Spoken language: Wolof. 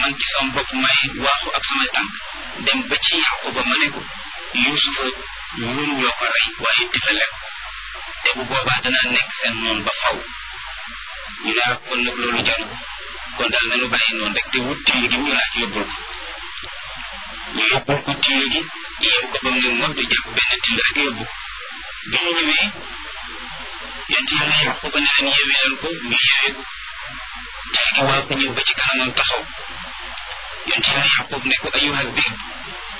man ci sama bopp may waaxu ak samay tànk dem ba ci Yaquba ma ne ko Yuusufa ñun ñoo ko rey waaye tëlale ko te bu boobaa danaa nekk seen noonu ba faw ñu ne kon nag loolu jaru ko kon daal nañu bàyyi noonu rek te wut till gi ñu laaj yóbbul ko ñu yóbbul ko till gi yeew ko ba mu ne moom di jàpp benn till rek yóbbu ko bi ñu ñëwee yonent yàlla Yaquba ne leen yeewee leen ko ñu yeewee ko till gi waa ko ñëw ba ci kanamam taxaw yonent yàlla Yaqub ne ko ayyuha dhi'b